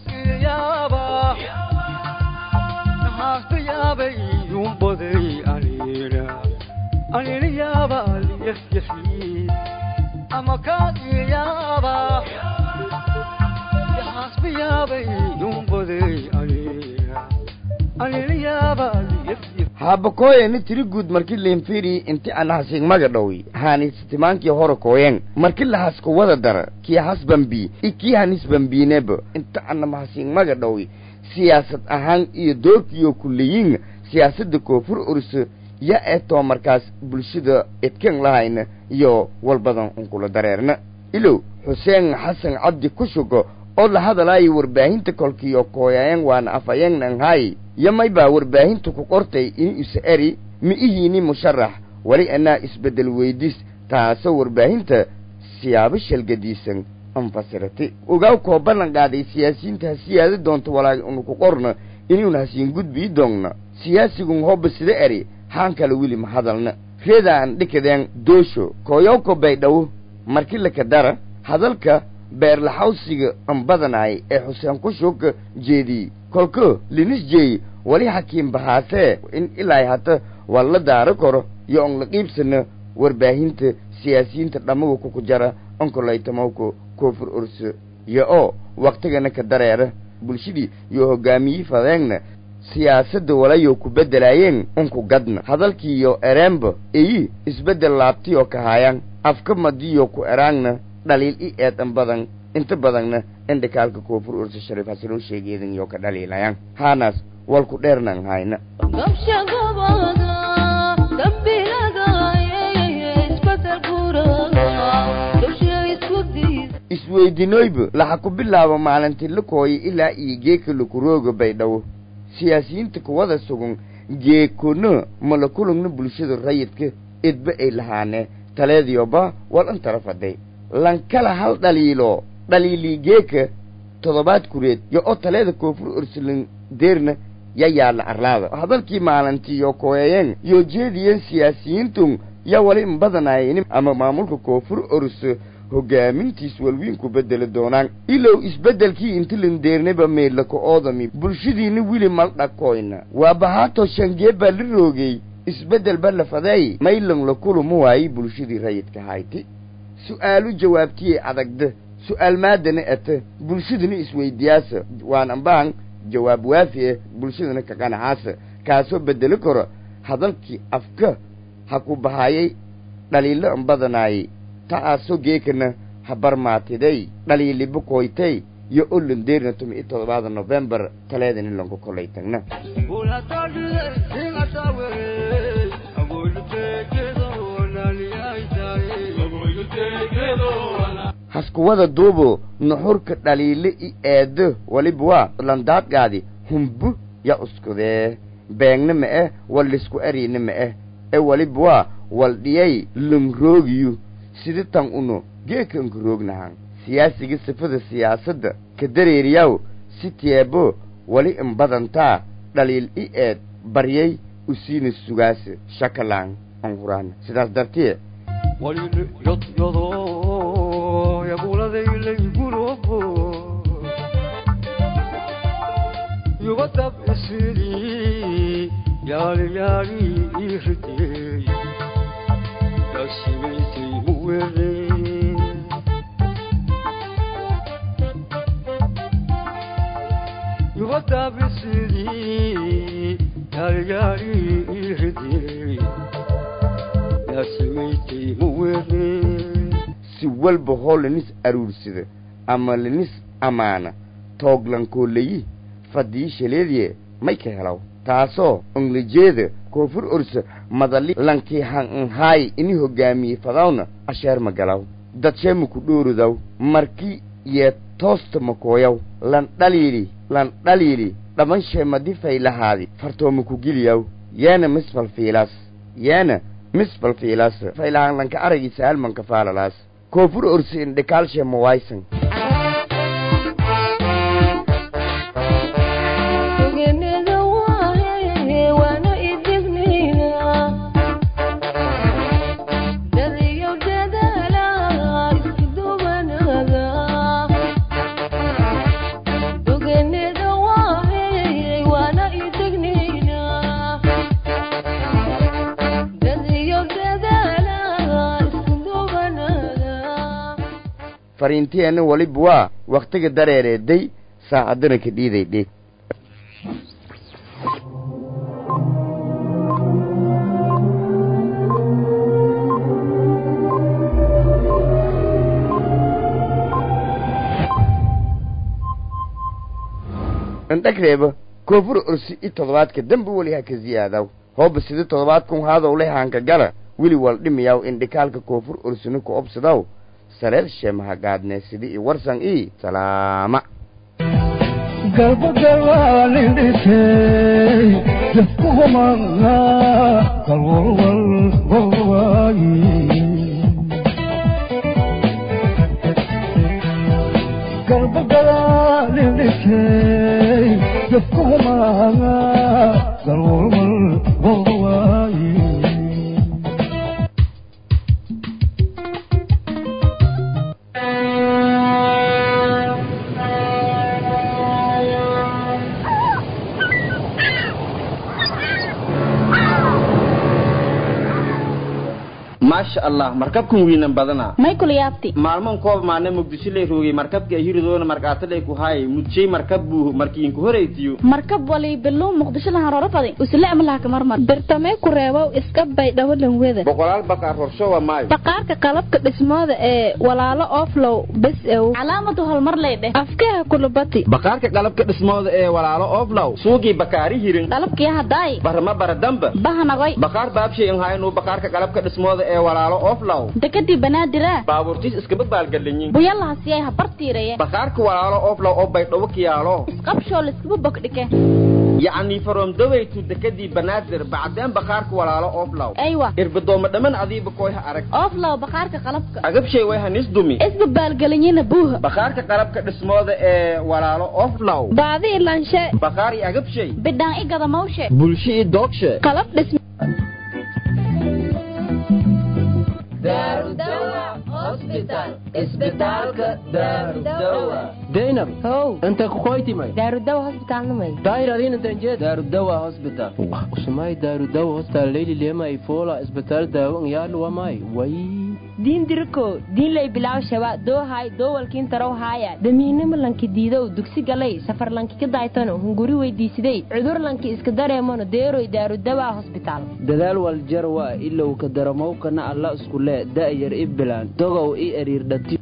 haabakooyeni tiri guud marki liinfiri inti ana hasiig maga dhowi haani sitimaankii hore kooyen marki lahasku wada dara kii has bambi i kii hanis bambiineba inta anama hasiig maga dhowi siyaasad ahaan iyo doorkiyo kuleyin siyaasadda koonfur orso ya etoo markaas bulshada edkan lahayna iyo walbadan unkula dareerna ilow xuseen xasan cabdi kushugo oo la hadalaayo warbaahinta kolkiyo kooyayan waana afayeennan hay yamay baa warbaahinta ku qortay in isa eri ma ihiini musharax weli anaa isbeddel weydis taasoo warbaahinta siyaabo shalgadiisan anfasirati ogaaw koo ballan qaaday siyaasiyiinta ha siyaadi doonto walaagi unu ku qorna inuuna hasiin gudbii doonna siyaasigun hooba sida eri haan kale weli ma hadalna reedaan dhikadeen doosho kooyowko baydhawo marki laka dara hadalka beerlaxawsiga ambadanaay ee xuseen kushuka jeediyey kolka linis jeey wali xakiim bahaasee in ilaa hata waa la daaro karo iyo on la qiibsana warbaahinta siyaasiyiinta dhammaga kuku jara onkolaytamawka koofur orso iyo oo waktigana ka dareera bulshadii iyo hogaamiyii fadeegna siyaasadda walayo ku beddelaayeen unku gadna hadalkiiyo ereenba eyi isbeddel laabtiyoo ka haayaan afka madiyo ku eraangna dhaliil i eedan badan inta badanna indhikaalka koofur ursa shariif hasiloo sheegeedan iyo ka dhaliilayaan haanaas walku dheernan hayna isweydinooyba laxa ku bilaabo maalintii la kooya ilaa iyo geeka lakurooga baydhabo siyaasiyiinta kuwada sugan geekona mala kulugna bulshada rayidka idba ay lahaanee taleediyoba wal intara faday lankala hal dhaliilo dhaliilii geeka toddobaad kureed yo oo taleeda koonfur ursulan deerna ya yaalla arlaada hadalkii maalintii yo kooyayeen yoo jeediyeen siyaasiyiintun yaa wali in badanaayanin ama maamulka koonfur urso hogaamintiis walwiinku beddeli doonaan ilow isbeddelkii intilan deernaba meydlaka oodami bulshadiina wili maldhakoyna waa bahaato shangee baa la roogay isbeddel ba la fadeey maylan la kulumu waayey bulshadii rayidka hayti su'aalu jawaabtiyey adagda su'aal maadana ata bulshadana isweydiyaasa waan ambaan jawaab waafi eh bulshadana ka qanacaasa kaasoo beddeli karo hadalkii afka ha ku bahaayay dhaliilo an badanaayey ta'aasoo geekana ha barmaatiday dhaliiliba koytay iyo olandeerna tumi iyo toddobaada nofembar taleedani lanku kolay tagna haskuwada duubo nuxurka dhaliile i eedo waliba waa landaadgaadi humbu ya uskudee beegna ma eh wal lisku eriina ma eh ee waliba waa wal dhiyay langroogiyu sida tan uno geekanka roognahan siyaasiga sifada siyaasadda ka dareeriyaw si teebo wali in badantaa dhaliil i eed baryay usiina sugaasa shakalaan an huraana sidaas dartiye walile yodyado yabuladaylaygurobo yubatab isiri yaali yaali iridey yasimaysay muwere yubatab isiri yaali yaali iridey yasimaysay muwere si walba hoo lanis aruursada ama lanis ammaana tooglankoo layi fadii shaleediye may ka helaw taasoo onglijeeda koonfur orsa madali lankii han anhaay ini hogaamiye fadawna asheer magalaw dadsheema ku dhoorodaw marki yee toosta makooyaw lan dhaliili lan dhaliili dhaban sheemadi faylahaadi fartooma ku geliyaw yeena misfal fiilaas yeena misfal fiilaas faylahaan lanka aragiisa halmanka faalalaas koonfur orsa indhikaalshee mawaysan fariintiyeenna waliba waa wakhtiga dareereeday saacaddana ka dhiiday dhig indhagreeba koonfur orsi i toddobaadka dembe weli ha ka ziyaadaw hooba sida toddobaadkun haadow le haanka gala weli wal dhimiyaw indhikaalka koonfur orsina ku obsadaw sareer sheemahagaadne sidi i warsan i salaama galbagalaalindhisey jafkuhumanga kalwalwal golwaayi galbagalaalindhisey jafkuhumanga kalwalwal golwaayi maasha allah markabkan wiinan badana may kula yaabti maalman koob maana muqdisho lay roogay markabka hiridoona markaatalay ku haay mudjay markab buu markiinku horeytiyo markab wali biluu muqdisho lahan roro fadi usle amlaha ka marmar birtamee ku reebow iska bay dhawalan weda boqolaal baqaar horshowa maayo baqaarka qalabka dhismooda ee walaalo oflow bes ew calaamadu hormar lay dheh afkaha kulubati baqaarka qalabka dhismooda ee walaalo oflow suugii bakaari hirin qalabkii hadaay barama baradamba bahanagoy baqaar baabshay in haynu baqaarka qalabka dhismooda ee walaalo oflow dekadii banaadira baabuurtiis iskaba baalgalinyin buyalahasiyay habartiiraya baqaarka walaalo oflow oo baydhawo kiyaalo isqabshoo liskaba bogdhike yacni from dawaytu dekadii banaadir bacdeen baqaarka walaalo oflow aywa irbadooma dhaman adiiba koyha arag oflow baqaarka qalabka agabshay way hanis dumi isba baalgalinyina buuha baqaarka qalabka dhismooda ee walaalo oflow baadi ilanshe baqaar i agabshay bidhaan i gada mawshe bulsho i doogshe qalab dhism zainab how inta kukoytimay daarudawa hosbitaalnamay daahir adiin intan jeed daarudawa hosbitaal usumay daarudawa hostal leyli lema ifola isbitaal daawo ngyalu wamay way diin diriko diin lay bilaw shaba doohay doowalkiin tarow haaya damiinimo lanki diidow dugsi galay safar lanki ka daaytano hunguri weydiisiday cudur lanki iska dareemano deeroy daarudawa hosbitaal dadaal waljarwa ilow ka daramowkana alla iskule da'yar i bilaan dogow i eriirdhati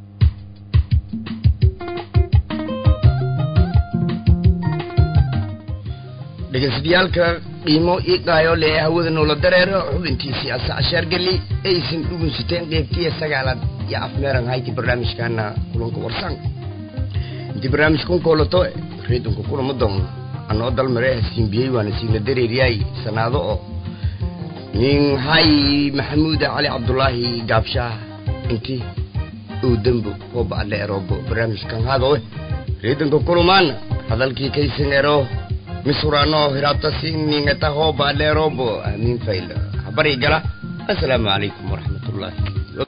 dhegeystayaaalka qiimo ii qaayo lee hawada noola dareero xubintiisii asa cashaargeli aysan dhugunsateen qeybtiya sagaalaad iyo afmeeran hayti barnaamijkaana kulanka warsan intii barnaamijkan koolato reedonka kulama doono anoo dalmare hasiinbiyey waana siina dareeryaay sanaado oo nin hay maxamuuda cali cabdulaahi gaabshaah inti uu dembo oo bacdle eroobo barnaamijkan hadowe reedonka kulumaana hadalkii kaysan ero misurano hirabtasi ningata ho balerobo amin fail habari gala assalamu alaikum warahmatullahi